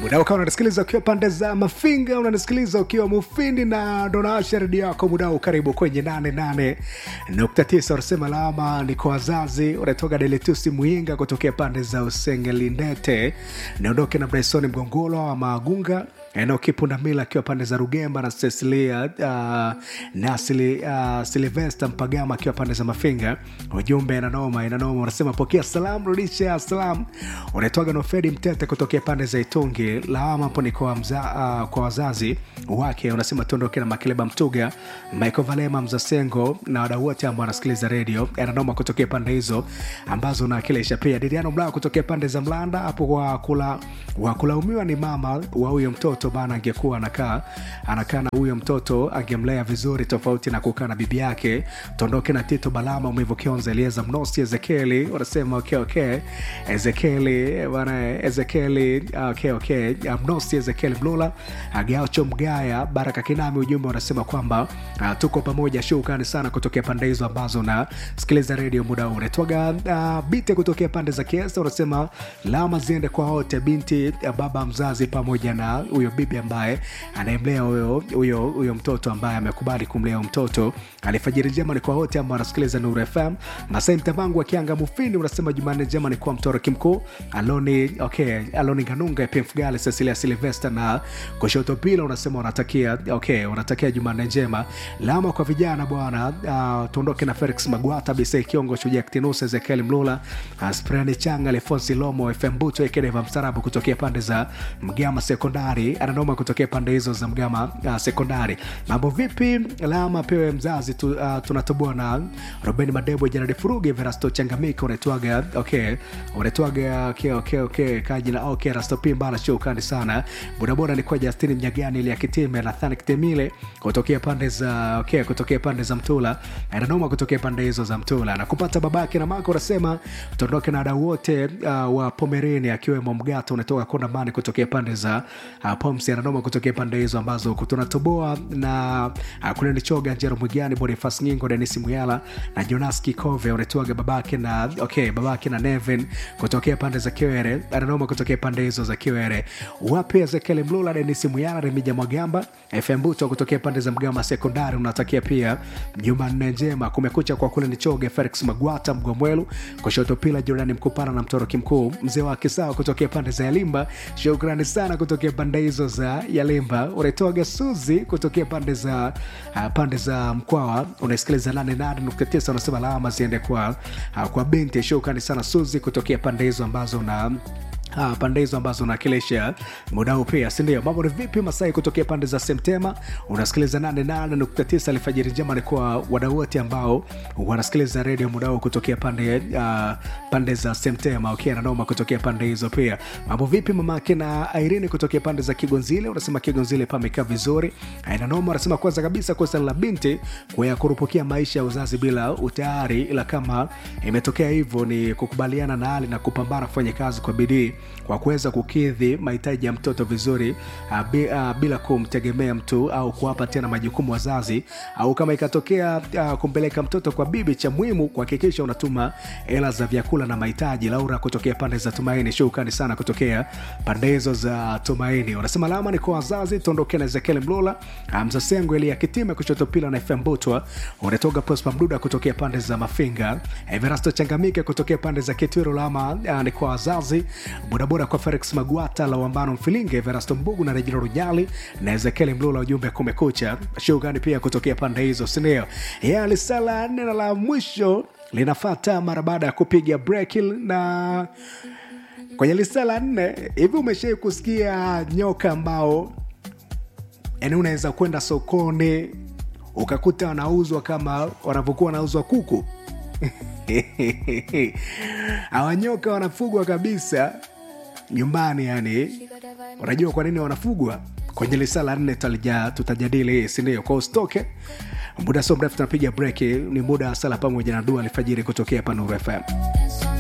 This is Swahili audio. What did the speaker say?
muda ukawa unanisikiliza ukiwa pande za mafinga unanisikiliza ukiwa mufindi na donasha redio yako mudao karibu kwenye 88.9 unasema lawama ni kwa wazazi unatoka deletusi muinga kutokea pande za usengelindete niondoke na bresoni mgongolo wa maagunga eneo kipundamila akiwa pande za rugemba na cecilia uh, na Sili, uh, silvesta mpagama akiwa pande za mafinga ujumbe inanoma inanoma unasema pokea salam rudisha salam unaitwaga nofedi mtete kutokea pande za itungi lawama hapo ni kwa, mza, uh, kwa wazazi wake unasema tuondoke na makeleba mtuga michael valema mzasengo na wadau wote ambao wanasikiliza redio ananoma kutokea pande hizo ambazo unawakilisha pia diriano mlaa kutokea pande za mlanda hapo kwa kula wakulaumiwa ni mama wa huyo mtoto bana angekuwa anakaa anakaa na huyo mtoto angemlea vizuri tofauti na kukaa na bibi yake tuondoke na tito balama umevokionza elieza mnosi ezekieli wanasema okay, okay. ezekieli bana ezekieli okay, okay. mnosi ezekieli mlula agaucho mgaya baraka kinami ujumbe unasema kwamba uh, tuko pamoja shukani sana kutokea pande hizo ambazo na sikiliza redio muda huu unatwaga uh, bite kutokea pande za kiesa unasema lama ziende kwa wote binti uh, baba mzazi pamoja na huyo bibi ambaye anayemlea huyo huyo huyo mtoto ambaye amekubali kumlea mtoto alifajiri njema ni kwa wote ambao wanasikiliza nuru fm masai mtavangu akianga mufini unasema jumanne njema ni kwa mtoroki mkuu aloni okay aloni kanunga pmfgale cecilia silvester na kushoto pila unasema unatakia okay unatakia jumanne njema lama kwa vijana bwana uh, tuondoke na felix magwata bise kiongo shujaa ktinus ezekiel mlula uh, sprani changa alfonsi lomo fm buto ekedeva mstarabu kutokea pande za mgama sekondari ananoma kutokea pande hizo za mgama uh, sekondari mambo vipi lama pewe mzazi tu, uh, tunatoboa na roben madebo janadi furuge verasto changamika unaitwaga okay unaitwaga okay, okay, okay, kajina okay rastopimbana shukani sana bodaboda ni kwa justini mnyagani ili akitime nathani kitemile kutokea pande za okay, kutokea pande za mtula ananoma kutokea pande hizo za mtula na kupata babake na mako unasema tuondoke na wadau wote uh, wa pomereni akiwemo mgato unatoka kondamani kutokea pande za uh, pomsi ananoma kutokea pande hizo ambazo tunatoboa na uh, kuneni choga njero mwigani bonifas nyingo denis muyala na jonas kikove unatoaga babake na okay babake na neven kutokea pande za kiwere ananoma kutokea pande hizo za kiwere wapi ezekiel mlula denis muyala remija mwagamba fm buto kutokea pande za mgamba sekondari unatakia pia jumanne njema kumekucha kwa kule nichoge felix magwata mgomwelu kushoto pila jorani mkupana na mtoroki mkuu mzee wa kisawa kutokea pande za yalimba shukrani sana kutokea pande hizo za yalimba unaitoaga suzi kutokea pande za uh, pande za mkwawa unasikiliza 88.9 unasema lawama ziende kwa uh, kwa binti shukrani sana suzi kutokea pande hizo ambazo na Ah, pande hizo ambazo unakilisha muda huu pia sindio mambo ni vipi masai kutokea pande za semtema unasikiliza 88.9 alfajiri njema ni kwa wadau wote ambao wanasikiliza redio muda huu kutokea pande uh, pande za semtema okay, nanoma kutokea pande hizo pia mambo vipi mamake na irene kutokea pande za kigonzile unasema kigonzile pamekaa vizuri nanoma unasema kwanza kabisa kosa la binti kwa kurupukia maisha ya uzazi bila utayari ila kama imetokea hivyo ni kukubaliana na hali na kupambana kufanya kazi kwa bidii kwa kuweza kukidhi mahitaji ya mtoto vizuri uh, bi, uh, bila kumtegemea mtu au kuwapa tena majukumu wazazi au kama ikatokea uh, kumpeleka mtoto kwa bibi cha muhimu kuhakikisha unatuma hela za vyakula na mahitaji laura kutokea pande za tumaini shukani sana kutokea pande hizo za tumaini unasema lama ni kwa wazazi tuondokee na ezekiel mlula mzasengo ili akitime kushoto pila na fm butwa unatoga prospa mduda kutokea pande za mafinga everasto changamike kutokea pande za kitwiro lama uh, ni kwa wazazi bodaboda kwa felix magwata lawambano mfilinge verasto mbugu na rejina rujali na ezekieli mlula ujumbe kumekucha shugani pia kutokea pande hizo sindio yalisala neno la mwisho linafata mara baada ya kupiga breki na kwenye lisa la nne hivi umeshai kusikia nyoka ambao yani unaweza kwenda sokoni ukakuta wanauzwa kama wanavyokuwa wanauzwa kuku awanyoka wanafugwa kabisa nyumbani yani unajua kwa nini wanafugwa kwenye lisala nne tutajadili hii sindio kwa usitoke muda so mrefu tunapiga breki ni muda wa sala pamoja na dua alfajiri kutokea hapa nuru fm